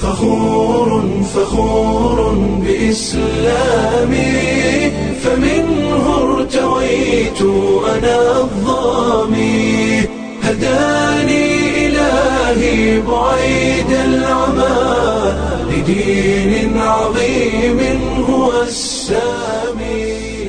فخور فخور بإسلامي فمنه ارتويت أنا الظامي هداني إلهي بعيد العمى لدين عظيم هو السامي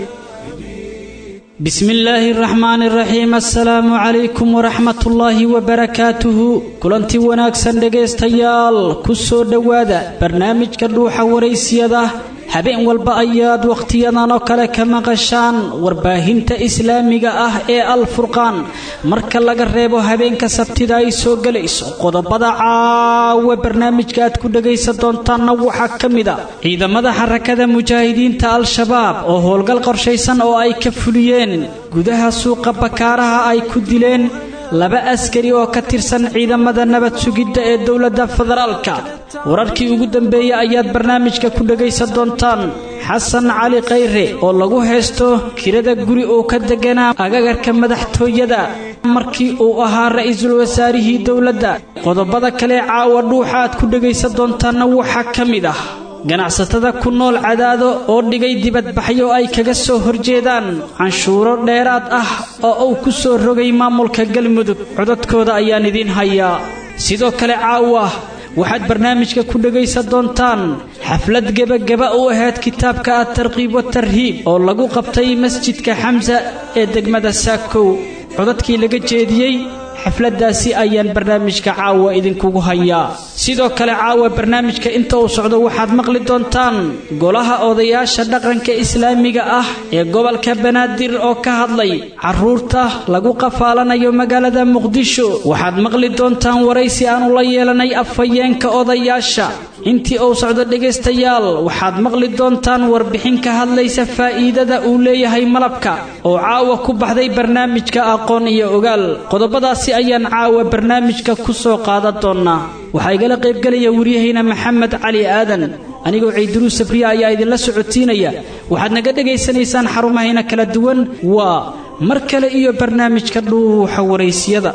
بسم الله الرحمن الرحيم السلام عليكم ورحمة الله وبركاته كلنتي wanaagsan dhegaystayaal ku soo dhowaada barnaamijka dhuuxa waraysiyada habeen walba ayaad wakhtiyadan oo kale ka maqashaan warbaahinta islaamiga ah ee alfurqaan marka laga reebo habeenka sabtida ay soo gelayso qodobada caawa barnaamijka aad ku dhegaysan doontaanna waxaa ka mid a ciidamada xarakada mujaahidiinta al-shabaab oo howlgal qorshaysan oo ay ka fuliyeen gudaha suuqa bakaaraha ay ku dileen laba askari oo ka tirsan ciidamada nabad sugidda ee dowladda federaalka wararkii ugu dambeeyey ayaad barnaamijka ku dhegaysan doontaan xasan cali khayre oo lagu haysto kirada guri uu ka deganaa agagarka madaxtooyada markii uu ahaa ra-iisul wasaarihii dowladda qodobada kale caawa dhuuxa aad ku dhegaysan doontaanna waxaa ka mid ah ganacsatada ku nool cadaado oo dhigay dibadbaxyo ay kaga soo horjeedaan canshuuro dheeraad ah oo uu ku soo rogay maamulka galmudug codadkooda ayaan idiin hayaa sidoo kale caawa waxaad barnaamijka ku dhegaysan doontaan xaflad gebageba u ahayd kitaabka at-tarqiib watarhiib oo lagu qabtay masjidka xamsa ee degmada saakow codadkii laga jeediyey xafladaasi ayaan barnaamijka caawa idinkugu hayaa sidoo kale caawa barnaamijka inta uu socdo waxaad maqli doontaan golaha odayaasha dhaqanka islaamiga ah ee gobolka banaadir oo ka hadlay caruurta lagu qafaalanayo magaalada muqdisho waxaad maqli doontaan waraysi aanu la yeelanay afhayeenka odayaasha intii uu socdo dhegaystayaal waxaad maqli doontaan warbixin ka hadlaysa faa'iidada uu leeyahay malabka oo caawa ku baxday barnaamijka aqoon iyo ogaal qodobadaasi ayaan caawa barnaamijka ku soo qaadan doonnaa waxaa igala qaybgelaya waryahayna maxamed cali aadan anigoo ciiduruu sabriya ayaa idinla socotiinaya waxaad naga dhegaysanaysaan xarumahayna kala duwan waa mar kale iyo barnaamijka dhuuxa waraysyada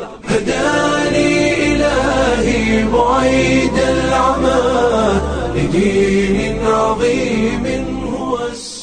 بعيد العمى لدين عظيم هو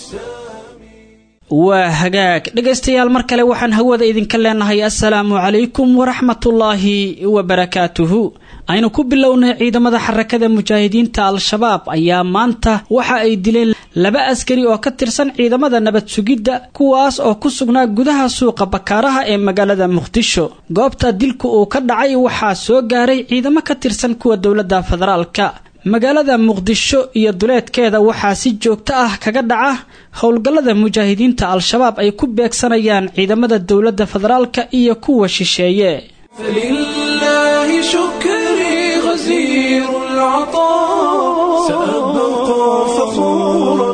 waa hagaag dhegaystayaal mar kale waxaan hawada idinka leenahay assalaamu calaykum waraxmatullaahi wabarakaatuhu aynu ku bilownay ciidamada xarakada mujaahidiinta al-shabaab ayaa maanta waxa ay dileen laba askari oo ka tirsan ciidamada nabad sugidda kuwaas oo ku sugnaa gudaha suuqa bakaaraha ee magaalada muqdisho goobta dilku uu ka dhacay waxaa soo gaaray ciidamo ka tirsan kuwa dowladda federaalka magaalada muqdisho iyo duleedkeeda waxaa si joogto ah kaga dhaca howlgallada mujaahidiinta al-shabaab ay ku beegsanayaan ciidamada dowladda federaalka iyo kuwa shisheeye فلله شكري غزير العطاء سأبقى فخورا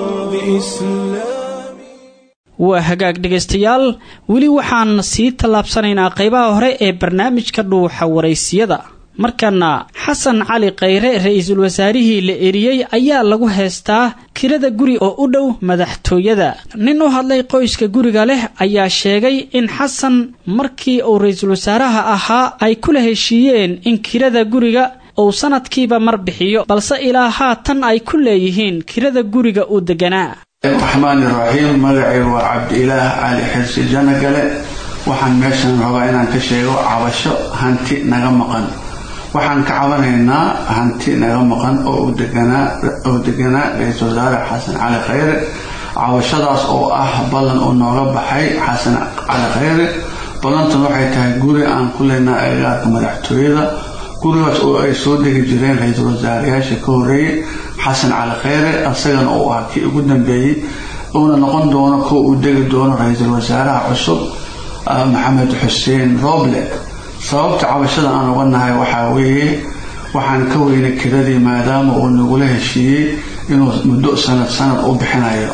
بإسلامي waa hagaag dhegaystayaal weli waxaan sii tallaabsanaynaa qaybaha hore ee barnaamijka dhuuxa waraysiyada markana xasan cali khayre ra-iisul wasaarihii la eriyey ayaa lagu heystaa kirada guri oo u dhow madaxtooyada nin u hadlay qoyska guriga leh ayaa sheegay in xasan markii uu ra-iisul wasaaraha ahaa ay kula heshiiyeen in kirada guriga uu sanadkiiba mar bixiyo balse ilaa haatan ay ku leeyihiin kirada guriga uu deganaa raxmaani raxiim magacaygu waa cabdi-ilaah cali xirsi janagale waxaan meeshan rabaa inaan ka sheego cabasho hanti naga maqan waxaan ka cabanaynaa hanti naga maqan oo oo deganaa ra-iisul wasaare xasan cali khayre cabashadaas oo ah ballan uu nooga baxay xasan cali khayre ballantan waxay tahay guri aan ku leynaa agagaarka madaxtooyada gurigaas oo ay soo degi jireen ra-iisul wasaarayaasha ka horeeyey xasan cali khayre isagana uu ah kii ugu dambeeyey uuna noqon doono kuwa uu degi doono ra-iisul wasaaraha cusub maxamed xuseen roble sababta cabashada aan uga nahay waxaa weeye waxaan ka weynay kiradii maadaama uu nagula heshiiyey inuu muddo sanad sanad u bixinayo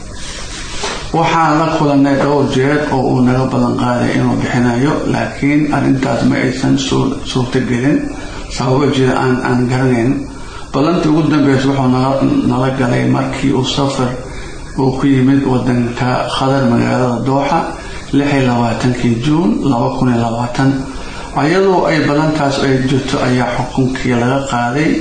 waxaan la kulanay dhowr jeer oo uu naga balan qaaday inuu bixinayo laakiin arrintaas ma aysan suurtagelin sababo jira aan aan garanayn ballantii ugu dambeysa wuxuu nala galay markii uu safar uu ku yimid wadanka khadar magaalada dooxa lixi labaatankii juun laba kun iyo labaatan ayadoo ay ballantaas ay jirto ayaa xukunkii laga qaaday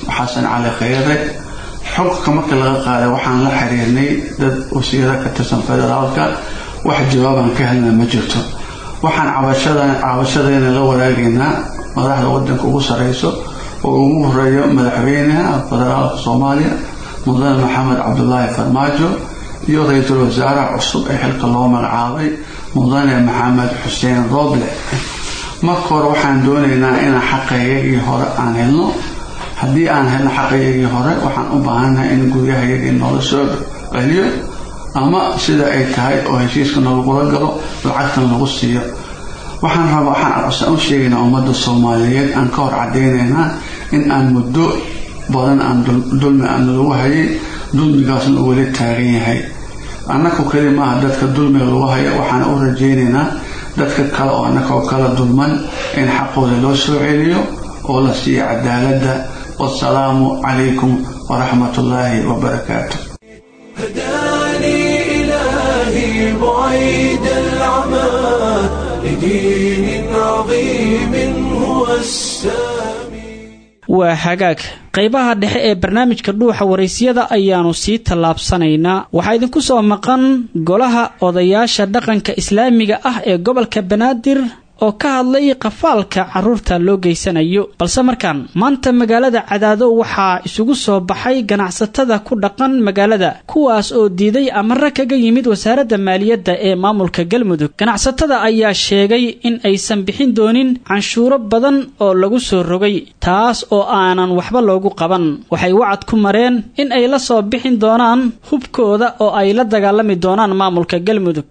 xasan cali khayre xogka marka laga qaaday waxaan la xiriirnay dad wasiiro ka tirsan federaalka wax jawaabaan ka helna ma jirto waxaan cabashadayna la wadaagaynaa madaxda wadanka ugu sareyso oo ugu horeeyo madaxweynaha federaalka soomaaliya mudane maxamed cabdulaahi farmaajo iyo ra-iisul wasaaraha cusub ee xilka loo magacaabay mudane maxamed xuseen rooble marka hore waxaan doonaynaa inaan xaqaygagii hore aan helno haddii aan helno xaqaygagii hore waxaan u baahannahay in guryahayagii noola soo celiyo ama sida ay tahay oo heshiiska nalagula galo lacagtan lagu siiyo waxaan raba waxaan u sheegaynaa ummadda soomaaliyeed aan ka hor cadaynaynaa in aan muddo badan aan dulmi aan lagu hayay dulmigaasna uu weli taagan yahay annaku keli maaha dadka dulmiga lagu haya waxaan u rajaynaynaa dadka kale oo annakoo kala dulman in xaqooda loo soo celiyo oo la siiyo cadaaladda wasalaamu calaykum waraxmat ullaahi wabarakaatu هداني إلهي بعيد العمى لدين عظيم هو السامي waa hagaag qaybaha dhexe ee barnaamijka dhuuxa waraysyada ayaannu sii tallaabsanaynaa waxaa idinku soo maqan golaha odayaasha dhaqanka islaamiga ah ee gobolka banaadir oo ka hadlay qafaalka carruurta loo geysanayo balse markaan maanta magaalada cadaado waxaa isugu soo baxay ganacsatada ku dhaqan magaalada kuwaas oo diiday amare kaga yimid wasaaradda maaliyadda ee maamulka galmudug ganacsatada ayaa sheegay in aysan bixin doonin canshuuro badan oo lagu soo rogay taas oo aanan waxba loogu qaban waxay wacad ku mareen in ay la soo bixin doonaan hubkooda oo ay la dagaalami doonaan maamulka galmudug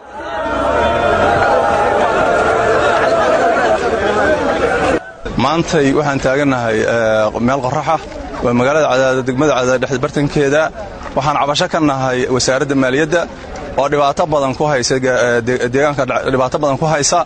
maantay waxaan taagannahay meel qoraxa waa magaalada cadaada degmada cadaada dhex bartankeeda waxaan cabasho ka nahay wasaaradda maaliyadda oo dhibaato badan ku haysa deegaanka dhibaato badan ku haysa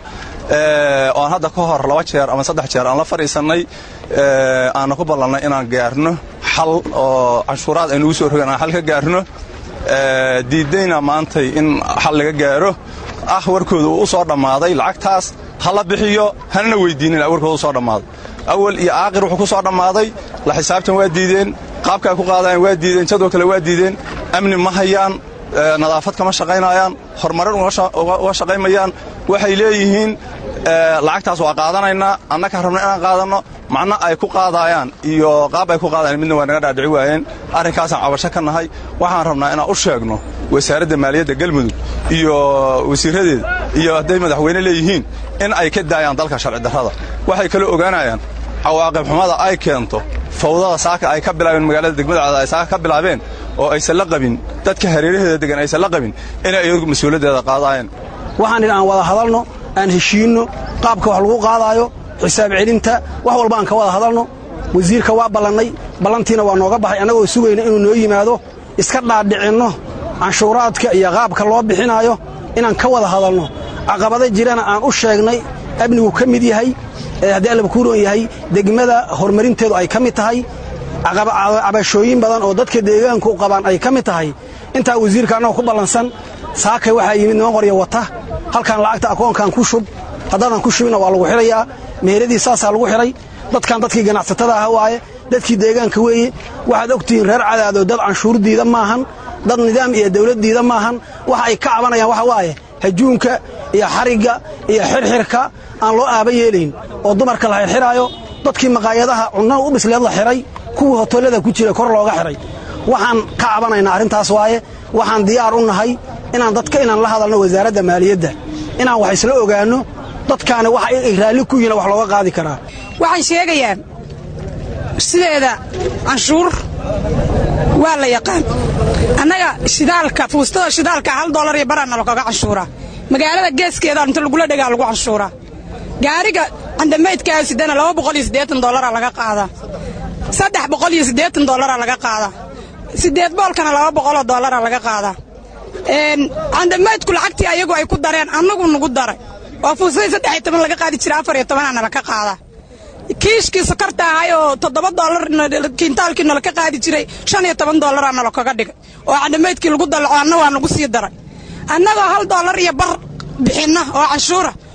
oo aan hadda ka hor laba jeer ama saddex jeer aan la fadhiisannay aanna ku ballannay inaan gaarno xal oo canshuuraad aynugu soo rogan aan xal ka gaarno diiddayna maantay in xal laga gaaro ah warkooda uu u soo dhammaaday lacagtaas ha la bixiyo hanana weydiinin warkooda u soo dhammaaday awal iyo aaqir wuxuu ku soo dhammaaday la xisaabtan waa diideen qaabkaa ku qaadayaan waa diideen jadoo kale waa diideen amni ma hayaan nadaafad kama shaqaynayaan horumarin uga shaqaymayaan waxay leeyihiin lacagtaas waa qaadanaynaa annakaa rabna inaan qaadanno macno ay ku qaadaayaan iyo qaab ay ku qaadayaan midna waa naga dhaadhici waayeen arrinkaasaan cabasho ka nahay waxaan rabnaa inaan u sheegno wasaaradda maaliyadda galmudug iyo wasiirradeeda iyo hadday madaxweyne leeyihiin in ay ka daayaan dalka sharci darrada waxay kaloo ogaanayaan cawaaqib xumada ay keento fawdada saaka ay ka bilaabeen magaalada degmada cadaad ay saaka ka bilaabeen oo aysan la qabin dadka hareeraheeda degan aysan la qabin inay iyagu mas-uuliyaddeeda qaadaayeen waxaan idhi aan wada hadalno aan heshiinno qaabka wax lagu qaadaayo xisaab celinta wax walba aan ka wada hadalno wasiirka waa ballannay ballantiina waa nooga baxay annagoo sugayna inuu noo yimaado iska dhaadhicinno canshuuraadka iyo qaabka loo bixinaayo inaan ka wada hadalno caqabada jirana aan u sheegnay amnigu ka mid yahay haddii allaba kuu roon yahay degmada horumarinteedu ay ka mid tahay cabashooyin badan oo dadka deegaanku qabaan ay ka mid tahay intaa wasiirka annagoo ku ballansan saakay waxaa yimid niman qorya wata halkaan lacagta akoonkan ku shub haddaadan ku shubinna waa lagu xidhayaa meheradii saasaa lagu xidhay dadkan dadkii ganacsatada ah waaye dadkii deegaanka weeye waxaad ogtihiin reer cadaado dad canshuurdiida maahan dad nidaam iyo dawladdiida maahan waxa ay ka cabanayaan waxa waaye hajuunka iyo xarigga iyo xirxirka aan loo aaba yeelayn oo dumarka la xirxiraayo dadkii maqaayadaha cunnada u dhisleed la xidhay kuwii hotollada ku jira kor looga xidhay waxaan ka cabanaynaa arrintaas waaye waxaan diyaar u nahay inaan dadka inaan la hadalno wasaaradda maaliyadda inaan wax isla ogaanno dadkaana wax ay raalli ku yihiin wax looga qaadi karaa waxay sheegayaan sideeda canshuur waa la yaqaan annaga shidaalka fuustada shidaalka hal dolar iyo baraana lakaga canshuuraa magaalada geeskeeda inta lagula dhegaa lagu canshuuraa gaariga candamaydkaa sidana laba boqol iyo siddeetan dollaraa laga qaadaa saddex boqol iyo siddeetan dollaraa laga qaadaa siddeed boolkana laba boqoloo dollaraa laga qaadaa candamaydku lacagtii ayagu ay ku dareen annagu nugu daray oo fuusadii saddex iyo toban laga qaadi jira afar iyo tobanaana laka qaadaa kiishkii sokorta ahay oo toddoba doolar kiintaalkii nalaka qaadi jiray shan iyo toban dollaraa nalakaga dhigay oo candamaydkii lagu dalaco anna waa nagu sii daray annagoo hal dollar iyo bar bixinna oo canshuura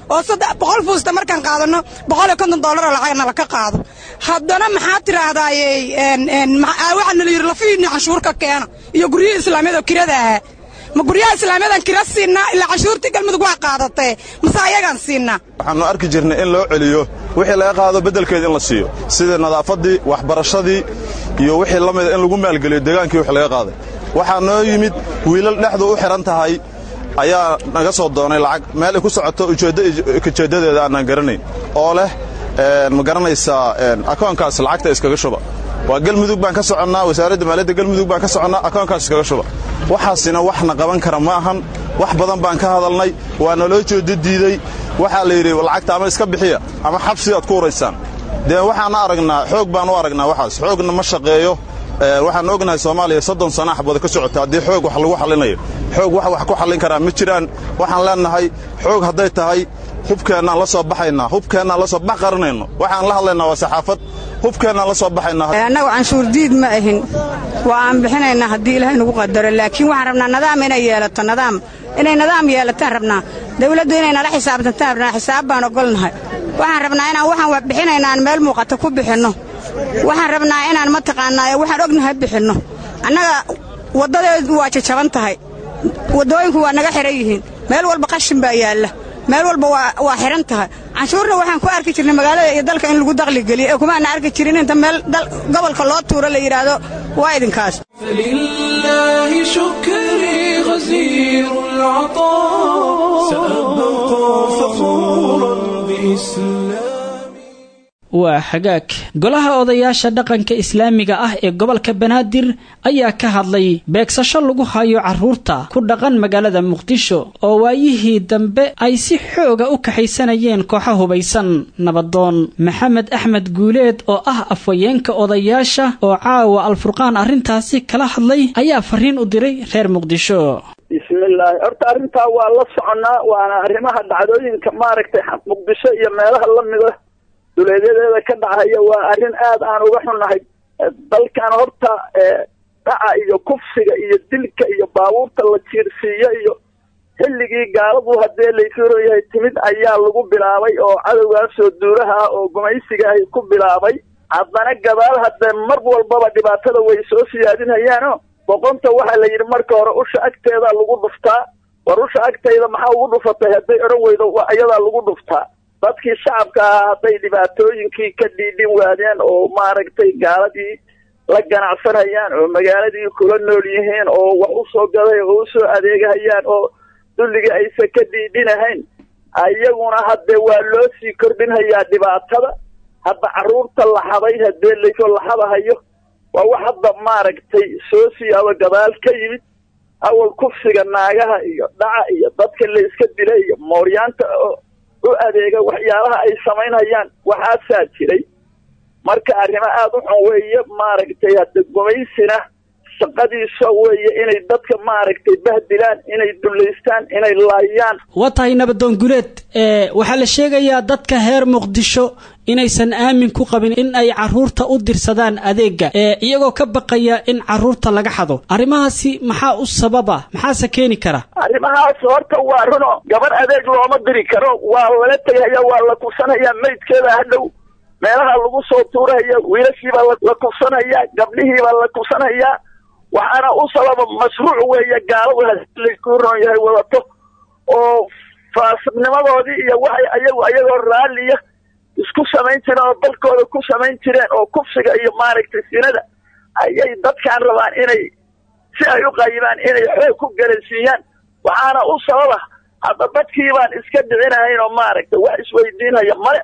oo boqol fuusta markaan qaadano boqol iyo konton doolaroo lacag nala ka qaado haddana maxaa tiraahdaye waxaa nala yidhi lafihiinni canshuur ka keena iyo guryihii islaamiyada oo kirada ahaa ma guryaha islaamiyadan kira siinaa ilaa canshuurtii galmudug waa qaadatee mase ayagaan siinaa waxaannu arki jirnay in loo celiyo wixii laga qaado beddelkeeda in la siiyo sida nadaafaddii waxbarashadii iyo wixii la mida in lagu maalgeliyo deegaankii wix laga qaaday waxaa noo yimid wiilal dhexdu u xidhan tahay ayaa naga soo doonay lacag meel ay ku socoto ujeeddadeeda aanaan garanayn oo leh ma garanaysaa akoonkaas lacagta iskaga shuba waa galmudug baan ka soconnaa wasaaradda maaliyadda galmudug baan ka soconnaa akoonkaas iskaga shuba waxaasina waxna qaban kara ma ahan wax badan baan ka hadalnay waa naloo jeedo diiday waxaa la yidhi lacagta ama iska bixiya ama xabsi aad ku uraysaan dee waxaana aragnaa xoog baan u aragnaa waxaas xoogna ma shaqeeyo waxaan ognahay soomaaliya soddon sana axbada ka socota haddii xoog wax lagu xallinayo xoog wax wax ku xallin karaa ma jiraan waxaan leennahay xoog hadday tahay hubkeennaan la soo baxaynaa hubkeennaan la soo bax qarinayno waxaan la hadlaynaa waa saxaafad hubkeennaan la soo baxaynaa annagu canshuur diid ma ahin waa aan bixinaynaa haddii ilaahay nagu qadaro laakiin waxaan rabnaa nadaam inay yeelato nadaam inay nadaam yeelataan rabnaa dawladdu inay nala xisaabtantaan rabnaa xisaab baan ogolnahay waxaan rabnaa inaan waxaan bixinaynaan meel muuqata ku bixinno waxaan rabnaa inaan mataqaanaa waxaan ognahay bixinno annaga waddadeedu waa jajaban tahay waddooyinku waa naga xidhan yihiin meel walba qashin baa yaalla meel walba waa xidhan tahay canshuurna waxaan ku arki jirnay magaalada iyo dalka in lagu daqli geliyo ee kumaana arki jirin inta meel gobolka loo tuuro la yidhaahdo waa idinkaas فلله شكري غزير العطاء سأبقى فخورا بإسلامي waa xagaag golaha odayaasha dhaqanka islaamiga ah ee gobolka banaadir ayaa ka hadlay beegsasho lagu hayo carruurta ku dhaqan magaalada muqdisho oo waayihii dambe ay si xooga u kaxaysanayeen kooxo hubaysan nabadoon maxamed axmed guuleed oo ah afhayeenka odayaasha oo caawa alfurqaan arrintaasi kala hadlay ayaa fariin u diray reer muqdisho bismillaahi horta arrintaa waa la soconnaa waana arrimaha dhacdooyinka maaragtay muqdisho iyo meelaha la mida duleedyadeeda ka dhacaya waa arrin aad aan uga xunnahay dalkan horta dhaca iyo kufsiga iyo dilka iyo baabuurta la jiirsiiyo iyo xilligii gaaladu haddee laysuro yahay timid ayaa lagu bilaabay oo cadowgaasoo duulaha ah oo gumaysiga ahy ku bilaabay haddana gadaal haddee mar walbaba dhibaatada way soo siyaadinhayaano boqonta waxaa la yidhi marka hore usha agteedaa lagu dhuftaa war usha agtayda maxaa ugu dhufatay hadday odhan weydo ayadaa lagu dhuftaa dadkii shacabka ahaa hadday dhibaatooyinkii ka dhiidhin waadeen oo maaragtay gaaladii la ganacsanayaan oo magaaladii kula nool yihiin oo wax u soo gaday oo u soo adeegahayaan oo dulligii aysan ka dhiidhinahayn ayaguna haddee waa loo sii kordhinhayaa dhibaatada hadda carruurta laxaday haddee laysoo laxadahayo waa wax hadda maaragtay soo siyaabo gadaal ka yimid awal kufsiga naagaha iyo dhaca iyo dadka la iska dila iyo mooryaanta u adeega waxyaabaha ay samaynhayaan waxaasaa jiray marka arrimo aada u xun weeye maaragtay hadda gumaysina shaqadiisa weeye inay dadka maaragtay bahdilaan inay dullaystaan inay laayaan waa tahay nabadoon guleed waxaa la sheegayaa dadka heer muqdisho inaysan aamin ku qabin in ay carruurta u dirsadaan adeega iyagoo ka baqaya in carruurta laga xado arrimahaasi maxaa u sababa maxaase keeni kara arrimahaas horta waa runo gabar adeeg looma diri karo waa lala tegahaya waa la kufsanayaa maydkeeda hadhow meelaha lagu soo tuurahaya wiilashiibaa la kufsanaya gabdhihiibaa la kufsanayaa waxaana u sababa mashruuc weeye gaaladu laysku ron yahay wadato oo faasiqnimadoodii iyo waxay ayagu ayagoo raalliya isku samayn jireen oo dalkooda ku samayn jireen oo kufsiga iyo maaragtay sinada ayay dadkaan rabaan inay si ay u qayibaan inay xoog ku galansiiyaan waxaana u sababa hadda dadkii baan iska dhicinahayn oo maaragtay wax isweydiinhaya male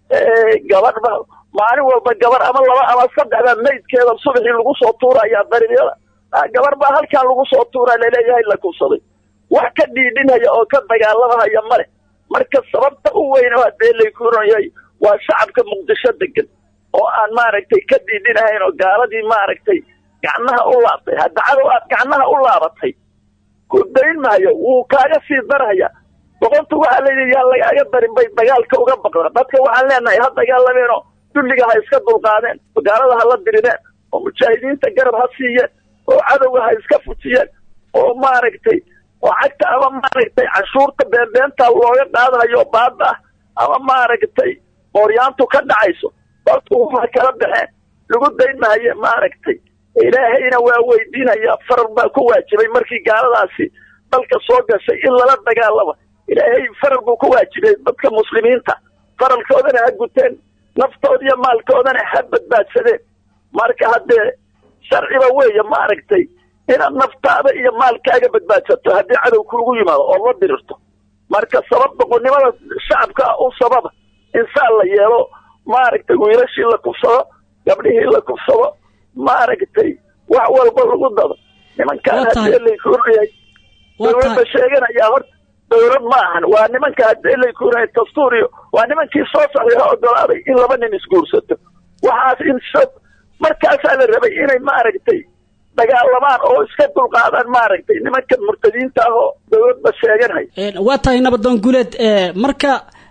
gabadhba maalin walba gabar ama laba ama saddex baa maydkeeda subaxii lagu soo tuurayaa dariiryada gabar baa halkaan lagu soo tuuraa laleeyahay la kufsaday wax ka dhiidhinhaya oo ka dagaalamahaya male marka sababta u weyn oo haddee laykuron yahay waa shacabka muqdisho degan oo aan maaragtay ka dhiidhinahayn oo gaaladii maaragtay gacnaha u laabtay hadda cadow aad gacnaha u laabatay ku dayn maayo wuu kaaga sii darhaya boqontu waxaa layidhi yaa lagaaga darin bay dagaalka uga baqda dadka waxaan leenahay ha dagaalameenoo dulliga ha iska dulqaadeen oo gaalada ha la dirireen oo mujaahidiinta garab ha siiyeen oo cadowga ha iska fujiyeen oo maaragtay oo cagta ama maaragtay canshuurta beenbeenta looga qaadayo baada ah ama maaragtay ooryaantu ka dhacayso dalku uma kala baxeen lagu dayn mahaye maaragtay ilaahayna waa weydiinaya farar baa ku waajibay markii gaaladaasi dalka soo gashay in lala dagaalamo ilaahay farar buu ku waajibay dadka muslimiinta faralkoodana ha guteen naftooda iyo maalkoodana ha badbaadsadeen marka haddee sharciba weeye maaragtay inaad naftaada iyo maalkaaga badbaadsato haddii cadow kuugu yimaado oo la dirirto marka sabab doqonnimada shacabka u sababa insaan la yeelo maaragtay wiilashii la kufsado gabdhihii la kufsado maaragtay wax walba lagu dado nimankaan haddii laykuunayahay dawladda sheeganayaa horta dawlad ma ahan waa nimanka haddii laykuunayahay dastuuriyo waa nimankii soo saxiixo ogolaaday in laba nin isguursato waxaas in markaasaa la rabay inay maaragtay dagaalamaan oo iska dulqaadaan maaragtay nimanka murtadiinta ah oo dawladda sheeganaya waa tahay nabadoon guuleed marka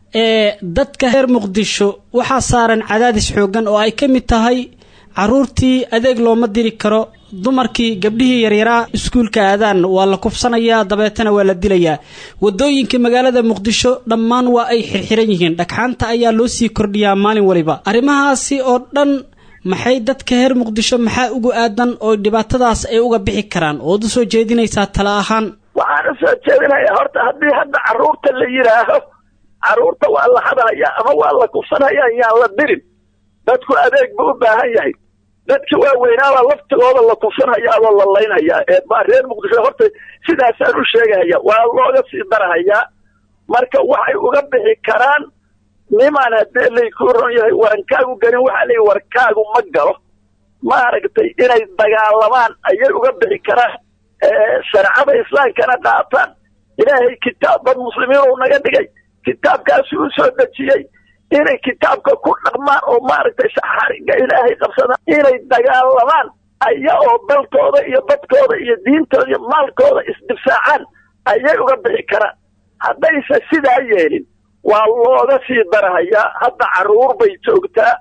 dadka reer muqdisho waxaa saaran cadaadis xoogan oo ay ka mid tahay caruurtii adeeg looma diri karo dumarkii gabdhihii yaryaraa iskuulka aadaan waa la kufsanayaa dabeetana waa la dilayaa wadooyinka magaalada muqdisho dhammaan waa ay xirxiran yihiin dhagxaanta ayaa loo sii kordhiyaa maalin waliba arrimahaasi oo dhan maxay dadka reer muqdisho maxaa ugu aadan oo dhibaatadaas ay uga bixi karaan ood u soo jeedinaysaa tala ahaan waxaan u soo jeedinaya horta haddii hadda carruurta la yidhaaho carruurta waa la hadaya ama waa la kufsanaya yaan la dirin dadku adeeg buu u baahan yahay dadka waaweynaabaa laftigooda la kufsanhayaaboo la laynayaa ee baa reer muqdisho horta sidaasaan u sheegahaya waa looga sii darahayaa marka waxay uga bixi karaan nimaan haddee laykuu ron yahay warankaagu gelin waxaa leeyi warkaagu ma galo maaragtay inay dagaalamaan ayay uga bixi karaan shareecada islaamkana qaataan ilaahay kitaab dad muslimiin uu naga dhigay kitaabkaasi u soo dejiyey inay kitaabka ku dhaqmaan oo maaragtay xariga ilaahay qabsadaan inay dagaalamaan aya oo dalkooda iyo dadkooda iyo diintooda iyo maalkooda isdifaacaan ayay uga bixi karaan haddayse sidaa yeelin waa looga sii darahayaa hadda carruur bay joogtaa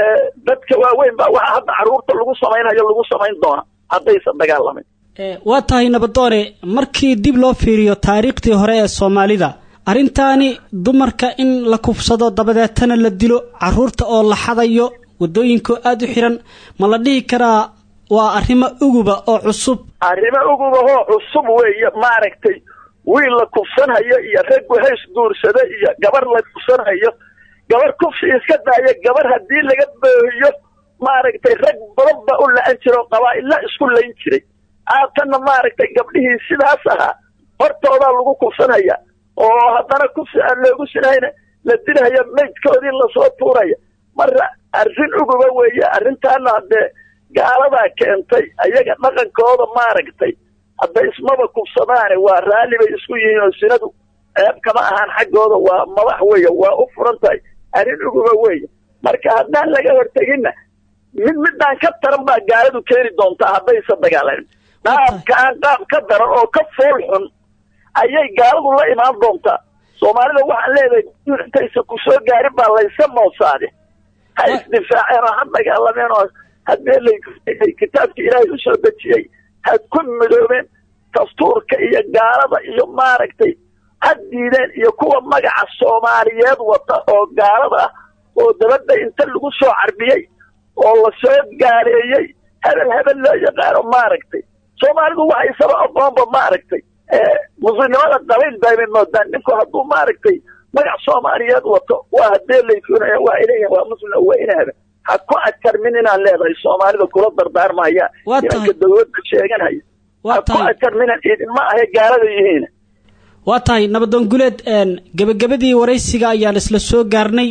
dadka waaweyn baa waxaa hadda carruurta lagu samaynayo lagu samayn doona haddaysan dagaalamayn waa tahay nabadoone markii dib loo fiiriyo taariikhdii hore ee soomaalida arrintaani dumarka in la kufsado dabadeetana la dilo carruurta oo la xadayo waddooyinkoo aada u xiran ma la dhihi karaa waa arrimo uguba oo cusub arrimo uguba oo cusub weeye maaragtay wiil la kufsanhayo iyo rag wahays guursada iyo gabar la kufsanhayo gabar kufsi iska daaya gabar haddii laga boohiyo maaragtay rag badan baa u la-an jira oo qabaa'illa isku layn jiray haatanna maaragtay gabdhihii sidaas ahaa hortoodaa lagu kufsanhaya oo haddana kufsi aan loogu sinayna la dilhaya maydkoodii lasoo tuuraya marka arrin uguba weeye arrintaana haddee gaaladaa keentay ayaga dhaqankooda maaragtay hadda ismaba kufsadaane waa raalli bay isku yihiin oo sinadu ceeb kama ahaan xaggooda waa madax weeye waa u furan tahay arrin uguba weeye marka haddaan laga horteginna mid midaan ka taran baa gaaladu keeni doontaa haddaysan dagaalamin qaabkaan qaab ka daran oo ka fool xun ayay gaaladu la imaan doontaa soomaalida waxaan leedahay intaysa ku soo gaarin baa layska moosaade ha isdifaaceen oo ha dagaalameen oo haddee lay kitaabka ilaahay u soo dejiyey ha ku midoobeen dastuurka iyo gaalada iyo maaragtay ha diideen iyo kuwa magaca soomaaliyeed wata oo gaalada ah oo dabadda inta lagu soo carbiyey oo lasoo gaaleeyey hebel hebel loo yaqaano maaragtay soomaalidu waxay saba aqoonba maaragtay muslimnimada qabiil baymay moodaan ninku hadduu maaragtay magac soomaaliyeed wato waa haddee laykunaya waa ileeyahin waa muslim waa inahaba ha ku adkarmin inaan leedahay soomaalida kula dardaarmaya nimanka dawladda sheeganaya ha ku adkarminan idinma ahe gaalada yihiin waa tahay nabadoon guleed gebagabadii waraysiga ayaan isla soo gaarnay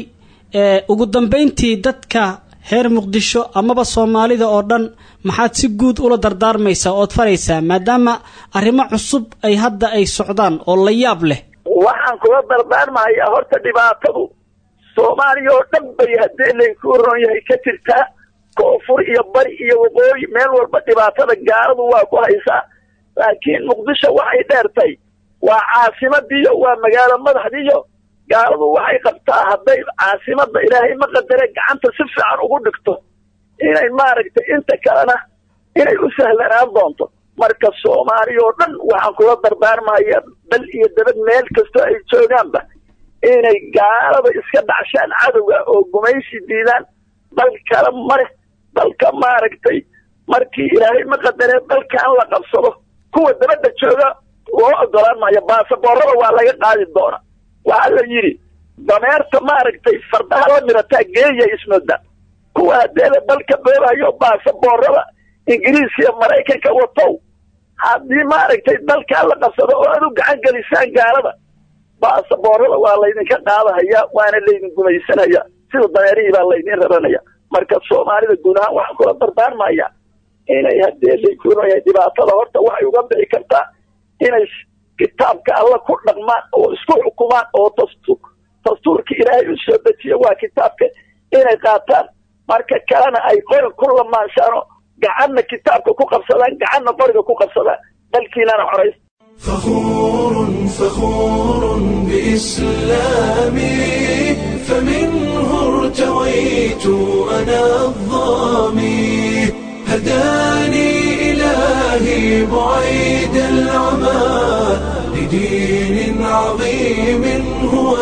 ugu dambayntii dadka reer muqdisho amaba soomaalida oo dhan maxaad si guud ula dardaarmaysaa ood faraysaa maadaama arrimo cusub ay hadda ay socdaan oo la yaab leh waxaan kula dardaarmahayaa horta dhibaatadu soomaaliya oo dhan bay haddii laykuu ron yahay ka jirtaa koonfur iyo bari iyo waqooyi meel walba dhibaatada gaaladu waa ku haysaa laakiin muqdisho waxay dheertay waa caasimadiiyo waa magaalo madaxdiiyo gaaladu waxay qabtaa hadday caasimadda ilaahay ma qadare gacanta si fiican ugu dhigto inay maaragtay inta kalena inay u sahlanaan doonto marka soomaaliya oo dhan waxaan kula dardaarmaya dal iyo dabad meel kastoo ay joogaanba inay gaalada iska dhacshaan cadowga oo gumaysi diidaan dal kale male dalka maaragtay markii ilaahay ma qadaree dalkan la qabsado kuwa dabadda jooga loo ogolaan maayo baasaboorada waa laga qaadi doona waxaa la yidhi dameerta maaragtay fardaha la mirataa geeya ismooda kuwa hadeeda dalka boobayo baasaboorada ingiriis iyo maraykanka watow haddii maaragtay dalkaa la qabsado oo aad u gacan gelisaan gaalada baasaboorada waa laydinka qaadahaya waana laydin gumaysanaya sida dameerihii baa laydin raranaya marka soomaalida guud ahaan waxaan kula dardaarmaya inay haddee lakuunaya dhibaatada horta waxay uga bixi kartaa inay kitaabka alla ku dhaqmaan oo isku xukumaan oo dastu dastuurka ilaahay u soo dejiya waa kitaabka inay qaataan marka kalena ay qori ku lamaanshaano gacanna kitaabka ku qabsadaan gacanna qoriga ku qabsadaan dalkiinana xorays فخور فخور بإسلامي فمنه ارتويت أنا الظامي هداني إلهي بعيد العمى لدين عظيم هو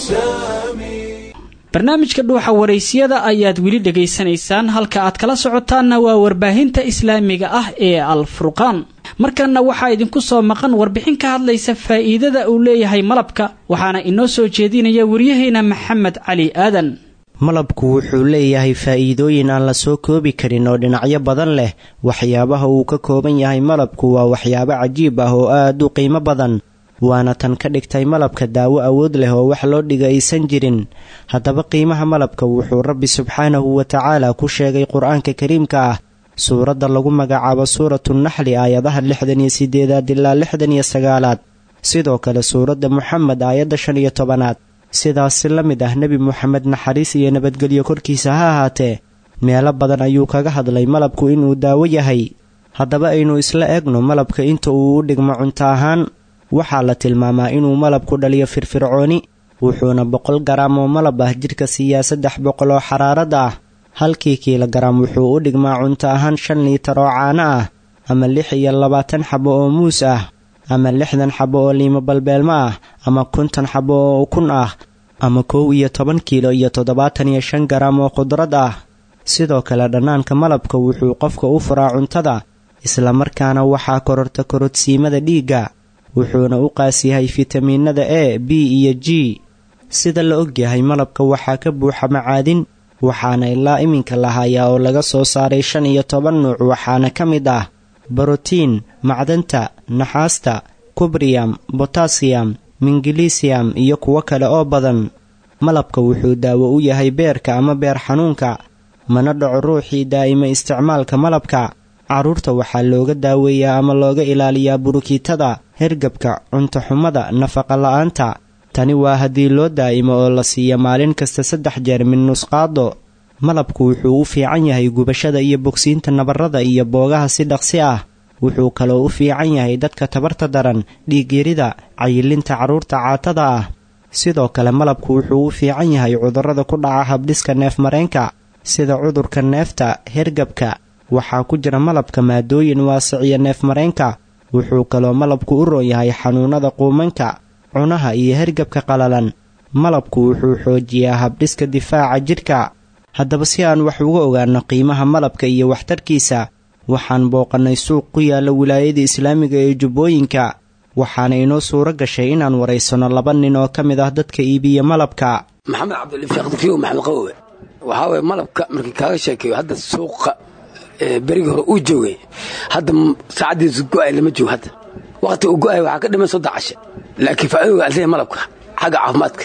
السامي barnaamijka dhuuxa waraysiyada ayaad weli dhegaysanaysaan halka aad kala socotaanna waa warbaahinta islaamiga ah ee al furqaan markanna waxaa idinku soo maqan warbixin ka hadlaysa faa'iidada uu leeyahay malabka waxaana inoo soo jeedinaya waryaheena maxamed cali aadan malabku wuxuu leeyahay faa'iidooyin aan la soo koobi karin oo dhinacyo badan leh waxyaabaha uu ka kooban yahay malabku waa waxyaabo cajiib ah oo aad u qiimo badan waana tan ka dhigtay malabka daawo awood leh oo wax loo dhiga aysan jirin haddaba qiimaha malabka wuxuu rabbi subxaanahu wa tacaala ku sheegay qur-aanka kariimka ah suuradda lagu magacaabo suuratu naxli aayadaha lixdan iyo sideedaad ilaa lixdan iyo sagaalaad sidoo kale suuradda moxamed aayadda shan iyo tobanaad sidaasi la mid ah nebi moxamed naxariis iyo nabadgelyo korkiisa ha ahaatee meelo badan ayuu kaga hadlay malabku inuu daawo yahay haddaba aynu isla eegno malabka inta uu u dhigmo cunto ahaan waxaa la tilmaamaa inuu malabku dhaliyo firfircooni wuxuuna boqol garaam oo malab ah jidhka siiyaa saddex boqol oo xaraarad ah halkii kiilogaraam wuxuu u dhigmaa cunto ahaan shan liitar oo caano ah ama lix iyo labaatan xabo oo muus ah ama lixdan xabo oo liimo balbeelmo ah ama konton xabo oo ukun ah ama kow iyo toban kiilo iyo toddobaatan iyo shan garaam oo khudrad ah sidoo kale dhannaanka malabka wuxuu qofka u furaa cuntada islamarkaana waxaa kororta korodsiimada dhiigga wuxuuna u qaas yahay fitamiinada e b iyo g sida la ogyahay malabka waxaa ka buuxa macaadin waxaana ilaa iminka la hayaa oo laga soo saaray shan iyo toban nuuc waxaana ka mid ah brotiin macdanta naxaasta kubriyam botasiyam mingilisiam iyo kuwo kale oo badan malabka wuxuu daawo u yahay beerka ama beer xanuunka mana dhaco ruuxii daa'ima isticmaalka malabka carruurta waxaa looga daaweeyaa ama looga ilaaliyaa burukiitada hergabka cuntoxumada nafaqa la'aanta tani waa haddii loo daa'imo oo la siiya maalin kasta saddex jeer min nusqaado malabku wuxuu u fiican yahay gubashada iyo bogsiinta nabarrada iyo boogaha si dhaqsi ah wuxuu kaloo u fiican yahay dadka tabarta daran dhiigyarida cayilinta carruurta caatada ah sidoo kale malabku wuxuu u fiican yahay cudurrada ku dhaca habdhiska neefmareenka sida cudurka neefta hergabka waxaa ku jira malabka maadooyin waasiciya neefmareenka wuxuu kaloo malabku u roon yahay xanuunada quumanka cunaha iyo hergabka qalalan malabku wuxuu xoojiyaa habdhiska difaaca jidhka haddaba si aan wax uga ogaano qiimaha malabka iyo waxtarkiisa waxaan booqannay suuq ku yaalla wilaayada islaamiga ee jubbooyinka waxaana inoo suuro gashay inaan waraysanno laba nin oo ka mid ah dadka iibiya malabka maxamed cabdilifaqdkiyo maxamed qawowe waxaa waye malabka markii kaaga sheekeeyo hadda suuqa berigii hore uu joogay hadda saacaddiisu go'ay lama joogo hadda waqti uu go'ay waxaa ka dhiman sodon cashe laakiin faa'iidooga aan leeyahay malabka xagga caafimaadka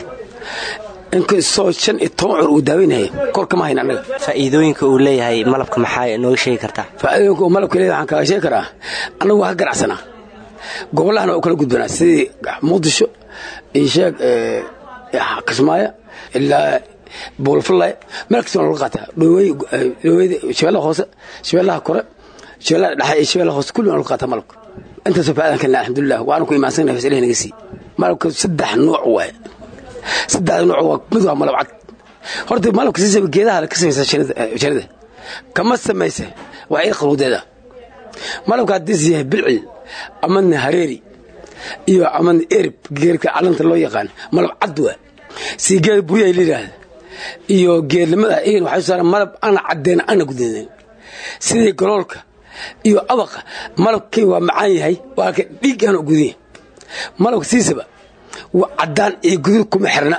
inkastoo shan iyo toban cur uu daaweynaya kor kama hayn annaga faa'iidooyinka uu leeyahay malabka maxaa nooga sheegi kartaa faa'iidooyinka uu malabka leeyahay waxaan kaaga sheegi karaa annagu waa ka ganacsanaa gobollahana waa u kala gudbanaa sidii muqdisho iyo sheeg kismaayo ilaa buulfulay meel kasta waa laga qaataa dhoweyda shabeellaha hoose shabeellaha kore shabeellaha dhexe iyo shabeellaha hoose kulli waa laga qaataa malabka intaasoo faa'idan kalena alxamdulilah waana ku imaansannahay fas ilahi naga sii malabka saddex nuuc waaye saddexda nuuc waa mid waa malab cad horta malabka siisaba geedaha ka samaysa sharida kama samaysa waa ciid qaruudeeda malabka haddii is yahay bilcil amadna hareeri iyo amadna erib geerka calanta loo yaqaan malab cad waa sii geeda buryaha la yidhaahda iyo geednimada igan waxay soo saaraan malab ana caddeyn ana gudanen sidii goloolka iyo abaqa malabkii waa macaan yahay waa ka dhiiggaan u gudan yahay malabka siisaba waa caddaan iyo guduud kuma xirna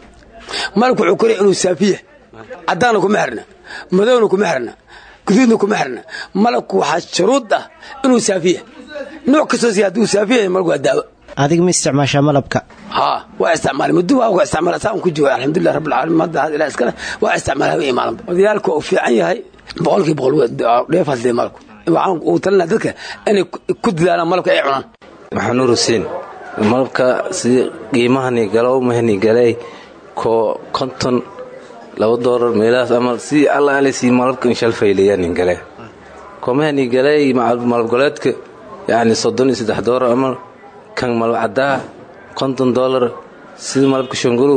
malabka wuxuu koraya inuu saafiya caddaanna kuma xirna madowna kuma xirna guduudna kuma xirna malabku waxaa shuruud ah inuu saafiya nooc kastoo si hadduu saafiya malabku waa daawo adiga ma isticmaashaa malabka haa waa isticmaalay muddo waa uga isticmaala saa un ku jooga alxamdulilah rabbil caalamiin hadda had ilaa iskale waa isticmaala haween maalinba odayaalka uu fiican yahay boqolkii boqol dheefaas dee malabku waxaan uu talinaa dadka inay ku dadaalaan malabka ay cunaan maxanuur huseen malabka sidii qiimahani galow mahani galay ko konton laba doolar meelahaas ama sidii alla ale sii malabka inshalfaylayanin gale ko mahani galay malab goleedka yacni soddon iyo saddex doolar ama kan malab caddaa konton doolar sidii malabka shanguluw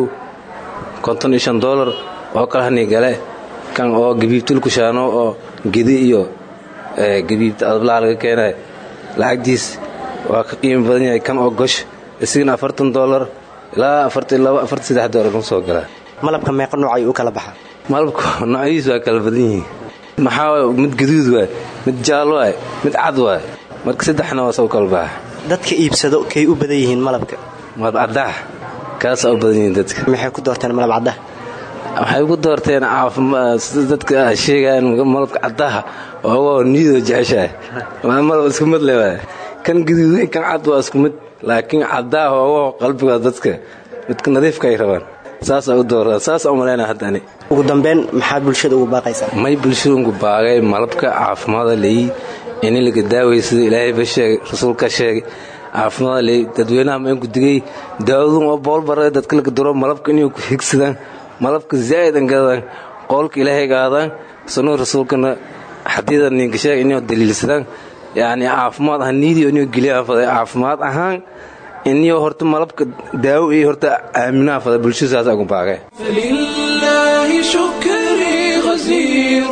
konton iyo shan doolar oo kale hani gale kan oo gabiibtulkushaano oo gedi iyo gabiibta adablaha laga keenay lacagtiis waa ka qiimo badan yahay kan oo gosh isigana afartan doolar ilaa afartan laba afartan saddex doolar kan soo galaa malabka meeqa nooc ayuu u kala baxaa malabka noocyadiis waa kala badan yihiin maxaa waay mid gaduud waay mid jaal waay mid cad waay marka saddexna waa soo kala baxa dadka iibsado kay u badan yihiin malabka malab caddaa kaasaa u badan yihiin dadka maxay ku doorteen malab caddaa waxay ku doorteen caafimaad sida dadka sheegaan malabka caddaha oo niyadoo jeceshahay waa malab isku mid le waay kan gaduud kan cad waa isku mid laakiin caddaha oo qalbiga dadka midka nadiifka ay rabaan saasaa u doortaa saasaa u malaynaa hadda ani ugu dambeyn maxaad bulshada ugu baaqaysaa may bulshada ugu baaqay malabka caafimaada leeyi ini laga daawaya sida ilaahayba sheegay rasuulka sheegay caafimaada leeyi dadweynaha ma inku digay daawadun oo boolbara dadka laga duro malabka inay ku higsadaan malabka zaa'id an gadaan qowlka ilaahay gaadaan sunnada rasuulkana xadiida ninka sheegay inay daliilsadaan yacni caafimaad ahaan niidii inay geliyaan faday caafimaad ahaan inio horta malabka daawo iyo horta aaminaha fada bulshada saasa ugu baaqay فلله شكري غزير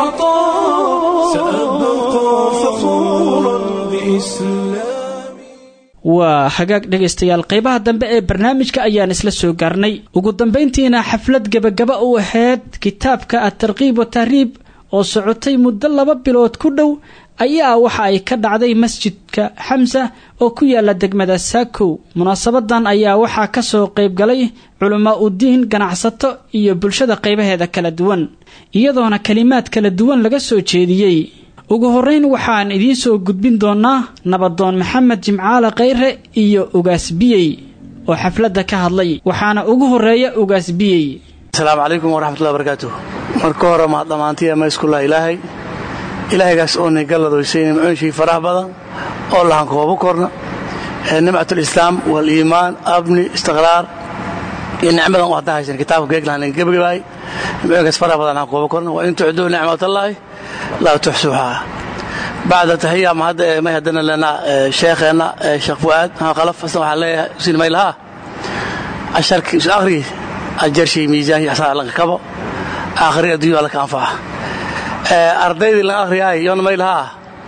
العطاء سأبقى فخورا بإسلامي waa hagaag dhegaystayaal qaybaha dambe ee barnaamijka ayaan isla soo gaarnay ugu dambayntiina xaflad gebagaba u ahayd kitaabka at-tarkiib wa tahriib oo socotay muddo laba bilood ku dhow ayaa waxa ay ka dhacday masjidka xamsa oo ku yaala degmada saakow munaasabadan ayaa waxaa ka soo qayb galay culamaa udiin ganacsato iyo bulshada qaybaheeda kala duwan iyadoona kalimaad kala duwan laga soo jeediyey ugu horrayn waxaan idiin soo gudbin doonaa nabadoon maxamed jimcaale khayre iyo ugaasbiyey oo xafladda ka hadlay waxaana ugu horreeya ugaasbiyey asalaamu calaykum waraxmatullahi barakaatuh marka hore mahad dhammaantiya mayskulah ilaahay ilaahaygaas oo nigaladoysay nimcooyinshii faraha badan oo lahan koobo korna ee nimcatulislaam waliimaan abni istiqraar iyo nicmadan u hadda haysan kitaabka geeglahan gebagabaay nimcooyinkaas faraha badan lahan koobo korna wa in tucduu nicmatallaahi laa tuxsuuhaa bacda tahiya ma hadda may haddana lena sheekheenna sheekh fu'aad maxamed khalaf asna waxaan leeyahay usin maylahaa casharkii isu akhrigi ajarshay miisaankii asaa lanka kabo aakhiri adduunya waa laka anfaca ardaydii lan akhriyaay yoona maylahaa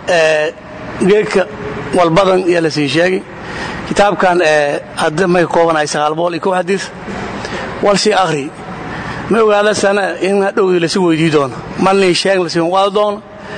geedka walbadan yaa la sii sheegay kitaabkan hadda may ka koobanahay sagaal boqol iyo kow xadiis wal sii akhri ma ogaada sana in hadhowgii lasi weydii doono malnii sheeg lasiin qaado doono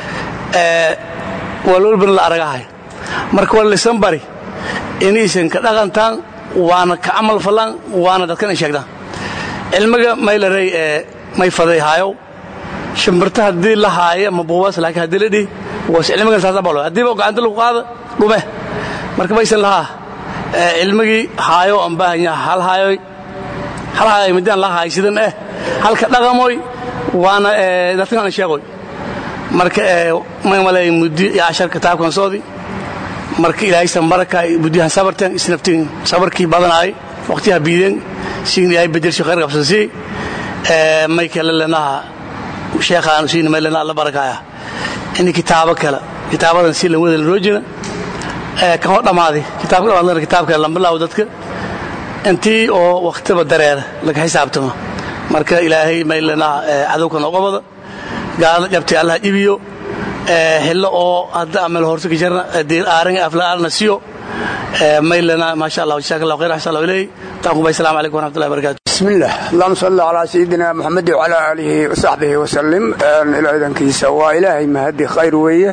walwalbana la aragahay marka waa lisan bari inaysan ka dhaqantaan waana ka camal fallaan waana dadkan ay sheegtaan cilmiga maylarey ee may faday haayow shimbirta haddii la haaya ma buubas laakiin haddii la dhihi was cilmigan saasa balo haddiiba gacanta lagu qaada dhume marka maysan lahaa cilmigii haayo aan baahan yaha hal haayoy hal haayoy midaan la haay sidan eh halka dhaqamoy waana dadkan aan sheegoy marka may malay muddi iyo cashar kitaabkan soodi marka ilaahay sanbaraka muddiyahan sabarteen isnaftiin sabarkii badanaay waqtiyaha biideen siin ilaahay bedelshi khayr qabsansii may kale lenaha sheekhaan siin may lena alla barakaaya in kitaabo kale kitaabadan si lan wada la roojina kan oo dhammaaday kitaabka dhamaadana kitaabka lambilaawo dadka intii oo waqtiba dareera laga xisaabtamo marka ilaahay may lenaha cadowka nooga wada gaalada jabtay allah iibiyo hilo oo hadda amel horse ka jarna diir aaran aflaalna siyo maylana maasha allah jazaak allah khayr ahsan allah ilayhi taqwa assalamu alaykum wa rahmatullahi wa barakatuh بسم الله اللهم صل على سيدنا محمد وعلى آله وصحبه وسلم إلى إذنكيسا وإلهي مهدي خير ويه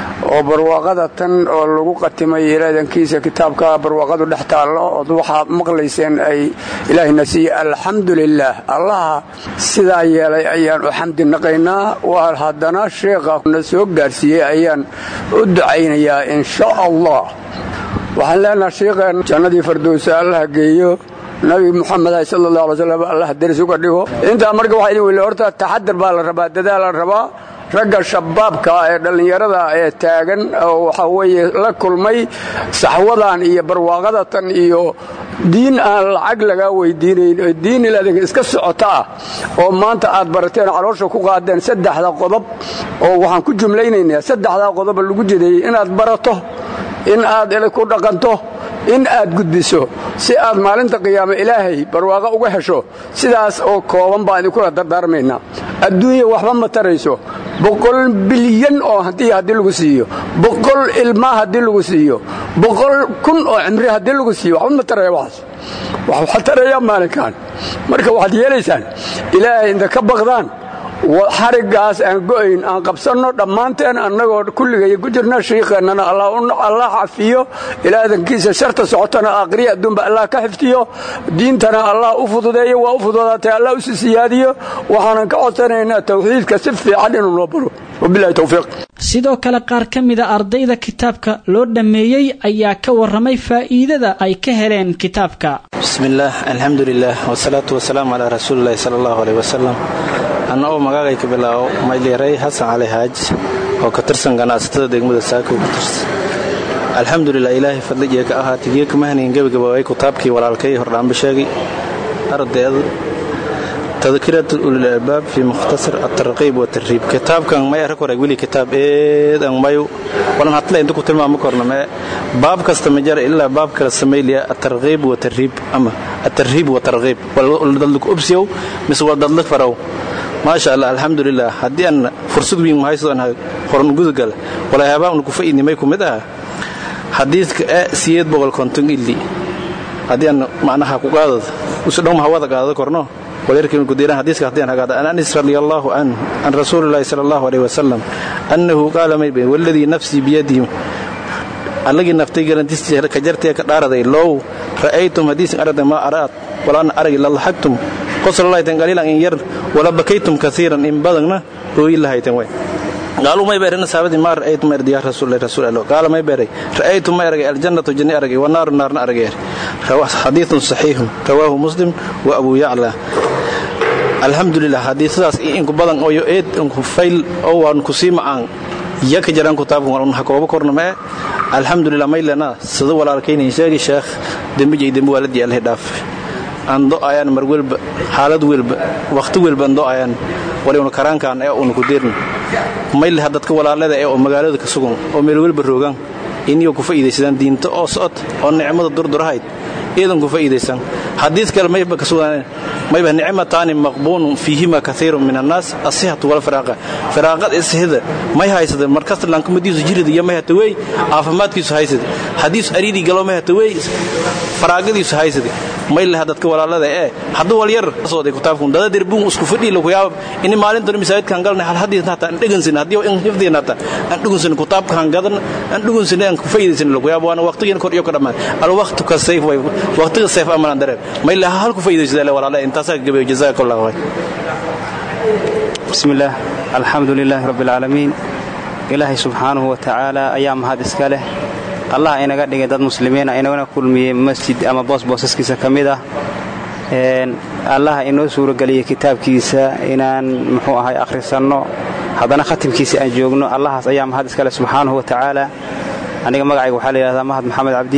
وبرواقضة oo lagu qatimay ilaadankiisa kitaabka barwaaqadu dhex taallo oo waxaa maqlayseen ay ilaahina siiye alxamdulilaah allaha sidaa yeelay ayaan u xamdi naqaynaa waa haddana sheekha na soo gaarsiiyey ayaan u ducaynayaa in sha allah waxaan leenaha sheekheen jannadii fardowsa allaha geeyo nabi muxamed sal allah alay slam allah daris uga dhigo intaa marka waxaa idin weyli horta taxadar baa la rabaa dadaal la rabaa ragga shabaabka ee dhallinyarada ee taagan oo waxaa weeye la kulmay saxwadan iyo barwaaqadatan iyo diin aan lacag lagaa weydiinayn diin ilaadinka iska socota ah oo maanta aad barateen caloosha ku qaadeen saddexda qodob oo waxaan ku jumlaynaynaa saddexdaa qodoba lagu jideeyey inaad barato in aad ku dhaqanto in aad gudbiso si aad maalinta qiyaame ilaahay barwaaqo uga hesho sidaas oo kooban baan idinkula dardaarmaynaa adduunya waxba ma tarayso boqol bilyan oo haddii haddii lagu siiyo boqol ilmaa haddii lagu siiyo boqol kun oo cimri haddii lagu siiyo waxba ma taraya waxaas waxaa taraya maalinkan marka waxaad yeelaysaan ilaahay inta ka baqdaan xariggaas aan go'ayn aan qabsanno dhammaanteen annagoo kulligay ku jirna shiikheennana allah xafiyo ilaadankiisa sharta socotana aqriya adduunba allah ka xifdiyo diintana allah u fududeeyo waa u fududaatay allah u si siyaadiyo waxaanan ka codsanaynaa tawxiidka si fiican inuu noo baro wabilahi towfiiq sidoo kale qaar ka mida ardayda kitaabka loo dhammeeyey ayaa ka warramay faa'iidada ay ka heleen kitaabka bismillaah alxamdulilah wasalaatu wasalaamu calaa rasuulilahi sala allahu aleyh wasalam anna oo magaagay ka bilaabo maylyarey xasan cali haaj oo ka tirsan ganacsatada degmada saako ku tirsan alxamdulilah ilaahay fadligiya ka ahaatay giyo kama hanayn gebagaboobay kutaabkii walaalkay hordhaanba sheegay ardayda tadkirat ulil albaab fi mukhtasar atarqiib watarriib kitaabkan may arag horeg weli kitaab eedan mayu walan hatle inta ku tilmaamo korna mee baab kasta ma jara ilaa baab kala samayliya atarqiib watarriib ama atarriib watarqiib waldadlik ubsiyow mise waldadlik farow maasha allah alxamdulilah haddii aan fursad wiin mahaysadon horan gudagal walaayaabaan ku fa'idnimay ku mid aha xadiidka e siyeed boqol konton illi haddii aan macnaha ku qaadad usudhowma hawada qaadada korno ولكن قديران حديث كهدين هذا أن أنس رضي الله عنه عن رسول الله صلى الله عليه وسلم أنه قال ما يبين والذي نفسي بيده allagii naftay garantistiisa ka jartee ka dhaaraday low ra'aytum hadiisin arada ma araad walaan arag ila laxagtum qosollaytan qaliilan in yar wala bakaytum kasiiran in badanna ooyi lahaytan way قالوا ما يبرنا سابد ما رأيت ما يا رسول الله رسول الله قال ما يبري رأيت ما يرجع الجنة جنة أرجع والنار النار أرجع حديث صحيح رواه مسلم وأبو يعلى الحمد لله حديث ذاس إنك بدن أو يؤيد إنك فيل أو أنك سيما عن يك جران كتاب ورن حكوا بكرنا ما الحمد لله ما لنا صدق ولا ركين يساقي شيخ دم جي دم والدي الله داف aan do ayaan mar walba xaalad walba waqti walba aan do ayaan waliba karaankaan ee uun ku diirna mayl dadka walaalada ee oo magaalada ka sugan oo meel walba roogan inay ku faa'iideysadaan diinta oo socod oo nicmada durdurahayd iidan ku faa'iideysan hadiis kale mayba ka sugan mayba nicmataani maqbuun fiihima kathiirun min annaas asihatu wal firaaqa firaaqad ishida may haysada markas lanka madiisu jirida iyo may hata wey caafimaadkiisu haysada hadiis ariidi galo may hata wey faraaqadiisu haysada may laha dadka walaalada ee hadduu wal yar sooday kutaabkun dada derbuun isku fadhi lagu yaab in maalintan masaajidkan galnay hal hadii hata aan dhagansin hadii in hifdina hata aan dhagansin kutaabkan gadan aan dhagansin aan ku faa'iideysan lagu yaab waana waqtigan kor iyo ka dhamaan al waqtu ka sayf way waqtiga sayf amalan dareer may laha hal ku faa'iideysada walaalada intaas ka gabeeyo jazaakallahu khayr bismillaah alxamdulilaahi rabbil caalamiin ilaahay subxaanahu wa tacaala ayaa mahad iska leh allah inaga dhigay dad muslimiina inagana kulmiyey masjid ama boos boosaskiisa ka mid ah allah inoo suurageliyey kitaabkiisa inaan muxuu ahay akhrisanno haddana khatimkiisa aan joogno allahaas ayaa mahad iska leh subxaanahu wa tacaala aniga magacayga waxaa la yidhahdaa mahad maxamed cabdi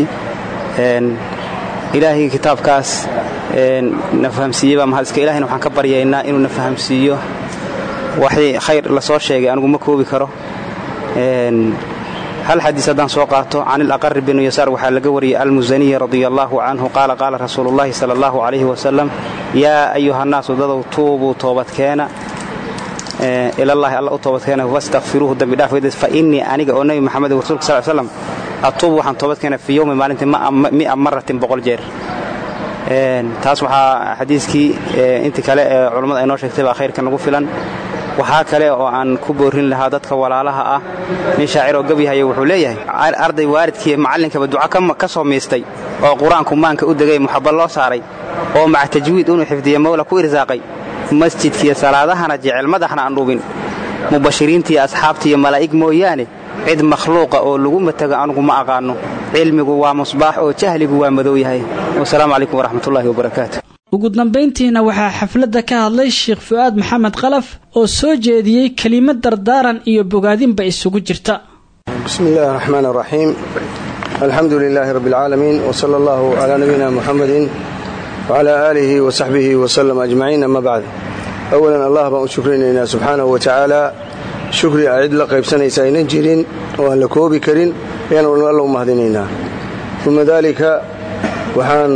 ilaahay kitaabkaas na fahamsiiyey baa mahad iska ilahayna waxaan ka baryaynaa inuu na fahamsiiyo waxii khayr la soo sheegay anigu ma koobi karo hal xadiis haddaan soo qaato can ilaqari binu yasaar waxaa laga wariyey almusaniyi radia allaahu canhu qaala qaala rasuuluullaahi sala allahu calayhi wasalam yaa ayuhannaasu dadow tuubuu toobadkeena ilallaahi alla u toobadkeena wastakfiruuhu dembi dhaaf weydiis fa innii aniga oo nebi maxamed rasuulka sal slam atuubu waxaan toobadkeena fii yowmi maalintii mi'a maratin boqol jeer taas waxaa xadiiskii intii kale ee culammada ay noo sheegtay baa khayrka nagu filan waxaa kale oo aan ku boorin lahaa dadka walaalaha ah nin shaacir oo gabyahaya wuxuu leeyahay arday waalidkii macallinkaba duca ka soo miistay oo qur-aanku maanka u degay muxabba loo saaray oo maca tajwiid inuu xifdiya mawla ku irsaaqay masjidkiiyo salaadahana jecel madaxna aan dhubin mubashiriintiiyo asxaabtiiyo malaa'ig mooyaane cid makhluuqa oo lagu mataga anugu ma aqaanno cilmigu waa musbaax oo jahligu waa madow yahay wasalaamu calaykum waraxmatullaahi wabarakaatu ugu dambayntiina waxaa xafladda ka hadlay sheekh fu'aad maxamed khalaf oo soo jeediyey kelimad dardaaran iyo bogaadinba isugu jirta bismi illaahi araxmaan araxiim alxamdu lilaahi rabbi alcaalamiin wsala allahu calaa nabiyina muxamedin wcalaa aalihi wa saxbihi wasalam ajmaciin ama bacd awalan allah baan u shukrinaynaa subxaanahu wa tacaala shukri a cid la qaybsanaysa aynan jirin oo aan la koobi karin ayaanu alla u mahadinaynaa uma daalika waxaan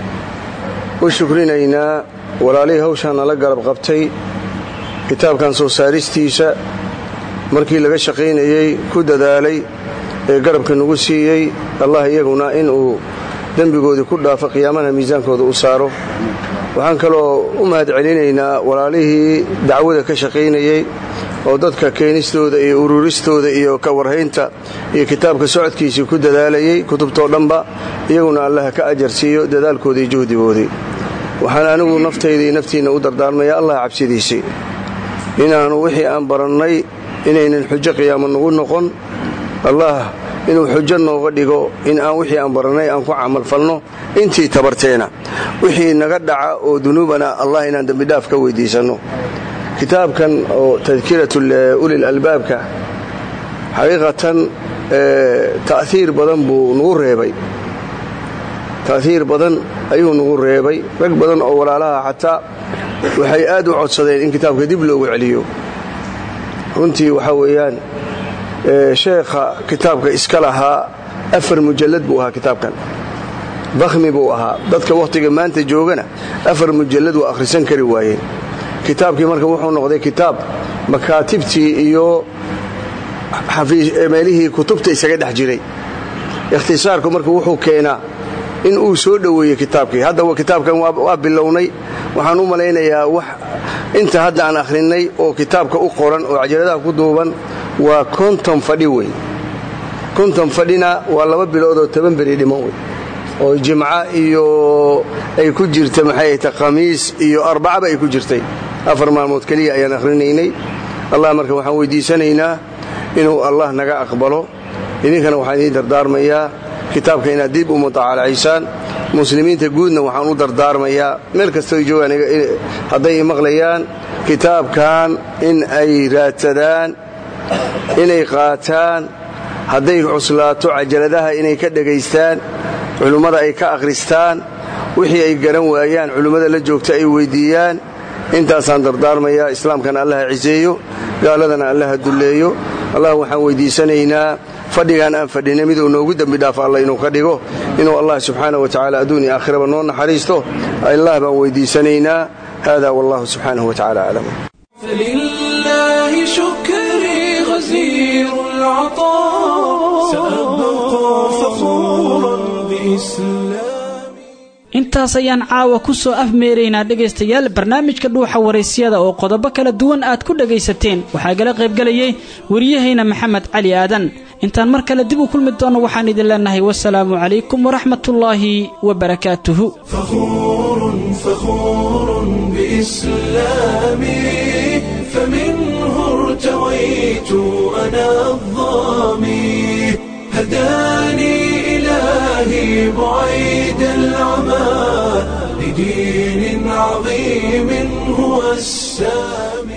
u shukrinaynaa walaalihii hawshaan nala garab qabtay kitaabkan soo saaristiisa markii laga shaqaynayey ku dadaalay ee garabka nagu siiyey allah iyaguna inuu dembigoodii ku dhaafo qiyaamana miisaankooda u saaro waxaan kaloo u mahad celinaynaa walaalihii dacwada ka shaqaynayey oo dadka keenistooda iyo ururistooda iyo ka warhaynta iyo kitaabka socodkiisii ku dadaalayey kutubtoo dhanba iyaguna allaha ka ajar siiyo dadaalkoodii iyo juhdigoodii waxaan anigu naftayda iyo naftiinna u dardaarmaya allah cabsidiisii inaannu wixii aan barannay inaynan xujo qiyaamo nagu noqon allah inuu xujo nooga dhigo in aan wixii aan barannay aan ku camalfalno intii tabarteena wixii naga dhaca oo dunuubana allah inaan dembidhaaf ka weyddiisanno kitaabkan oo tadkiratu ulil albaabka xaqiiqatan ta'hiir badan buu nagu reebay ta'hiir badan ayuu nagu reebay rag badan oo walaalaha xataa waxay aad u codsadeen in kitaabka dib loogu celiyo runtii waxaa weeyaan sheekha kitaabka iska lahaa afar mujallad buu ahaa kitaabkan dakhmi buu ahaa dadka wakhtiga maanta joogana afar mujallad waa akhrisan kari waayeen kitaabkii marka wuxuu noqday kitaab makaatibtii iyo meelihii kutubta isaga dhex jiray ikhtisaarku marka wuxuu keenaa in uu soo dhoweeyey kitaabkii hadda kitaabkan waa bilownay waxaan u malaynayaa wax inta hadda aan akhrinnay oo kitaabka u qoran oo cajaladaha ku duuban waa konton fadhi wey konton fadhina waa laba bilood oo toban beri dhiman wey oo jimca iyo ay ku jirta maxay ta khamiis iyo arbacaba ay ku jirtay afar maalmood keliya ayaan akhrinaynay allah marka waxaan weydiisanaynaa inuu allah naga aqbalo idinkana waxaan idiin dardaarmayaa kitaabka inaad dib u mutacalacaysaan muslimiinta guudna waxaan u dardaarmayaa meel kastoo joogaan hadday maqlayaan kitaabkan in ay raadsadaan inay qaataan hadday cuslaato cajaladaha inay ka dhegaystaan culummada ay ka akhristaan wixii ay garan waayaan culimmada la joogta ay weyddiiyaan intaasaan dardaarmayaa islaamkana allaha ciseeyo gaaladana allaha dulleeyo allah waxaan weyddiisanaynaa fadhigaan aan fadhinay miduu noogu dembi dhaafo alla inuu ka dhigo inuu allah subxaana wa tacala adduun iyo aakhiraba noo naxariisto allah baan weyddiisanaynaa hada wallahu subxaanahu wa tacala aclam فلله شكري غزير العطاء سأبقى فخورا بإسلام intaas ayaan caawa ku soo afmeeraynaa dhegaystayaal barnaamijka dhuuxa waraysyada oo qodobo kala duwan aad ku dhagaysateen waxaa gala qaybgelayay wariyahayna maxamed cali aadan intaan mar kale dib u kulmi doonno waxaan idin leenahay wasalaamu calaykum waraxmatullaahi wabarakaatuhu فخور فخور بإسلامي فمنه ارتويت أنا الظامي هداني إلهي بعيد العمى لدين عظيم هو السامي